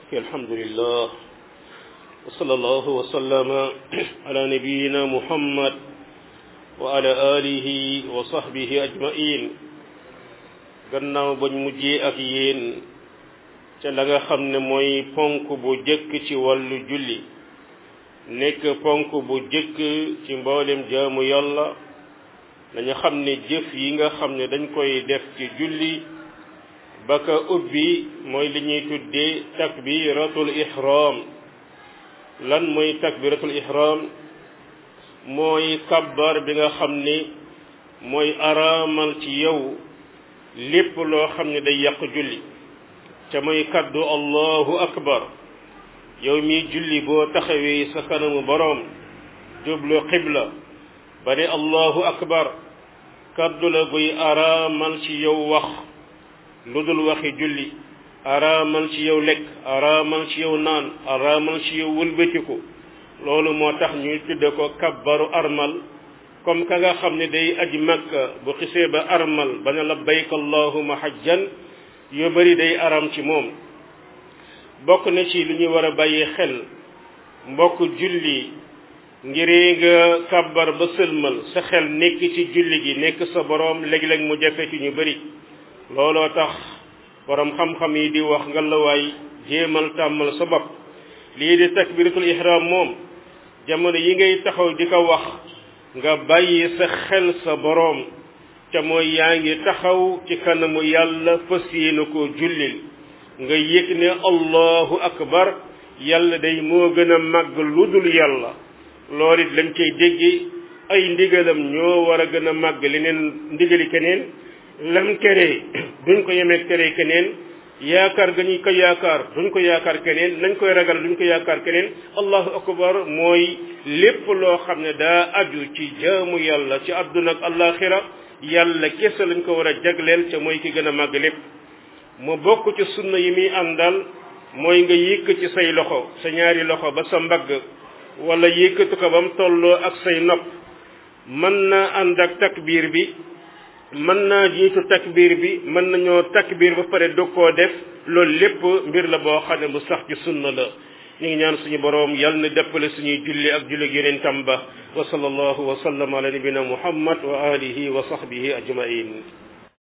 الحمد لله وصلى الله وسلم على نبينا محمد وعلى آله وصحبه أجمعين gannaaw bañ mujjee ak yéen ca la nga xam ne mooy ponk bu jëkk ci wàllu julli nekk ponk bu jëkk ci mboolem jaamu yàlla dañu xam ne jëf yi nga xam ne dañ koy def ci julli ba ka ubbi mooy li ñuy tuddee takbiratul ihram lan mooy takbiratul ihram mooy kabbar bi nga xam ne mooy araamal ci yow lépp loo xam ne day yàq julli te mooy kaddu allahu akbar yow mi julli boo taxawee sa kanamu boroom jublu xibla ba ne allahu akbar kaddu la guy araamal ci yow wax lu dul waxi julli araamal ci yow lekk araamal ci yow naan araamal ci yow wëlbatiku loolu moo tax ñuy tudde ko kabbaru armal comme ka nga xam ne day aji makka bu xisee ba armal ba ne labbayk allahuma hajjan yu bari day aram ci moom bokk na ci lu ñu war a bàyyi xel mbokk julli ngiree nga kabbar ba sëlmal sa xel nekk ci julli gi nekk sa boroom léeg-léeg mu jafe ci ñu bari looloo tax borom xam-xam yi di wax nga la waay jéemal tàmmal sa bopp lii di takbiratul ihram moom jamono yi ngay taxaw di ko wax nga bàyyi sa xel sa boroom ca mooy yaa ngi taxaw ci kanamu yàlla fas yéene koo jullil nga yëg ne allahu akbar yàlla day moo gën a màgg lu dul yàlla loolu it lañ cay dégge ay ndigalam ñoo war a gën a màgg leneen ndigali keneen lam tere duñ ko yemeeg tere keneen yaakaar ga ñu ko yaakaar duñ ko yaakaar keneen nañ koy ragal duñ ko yaakaar keneen allahu akbar mooy lépp loo xam ne daa aju ci jaamu yàlla ci àdduna ak alaxira yàlla kese lañ ko war a jagleel ca mooy ki gën a màgg lépp mu bokk ci sunna yi muy àndal mooy nga yëkk ci say loxo sa ñaari loxo ba sa mbagg wala yëkkatu ko ba mu tolloo ak say nopp mën naa ànd ak takbiir bi mën naa jiitu takbiir bi mën nañoo takbiir ba pare dog koo def loolu lépp mbir la boo xam ne bu sax ci sunna la ñu ngi ñaan suñu boroom yal na deppale suñuy julli ak julli yeneen tamba wa sallallahu wa sallam ala nabina muhammad wa alihi wa sahbihi ajmain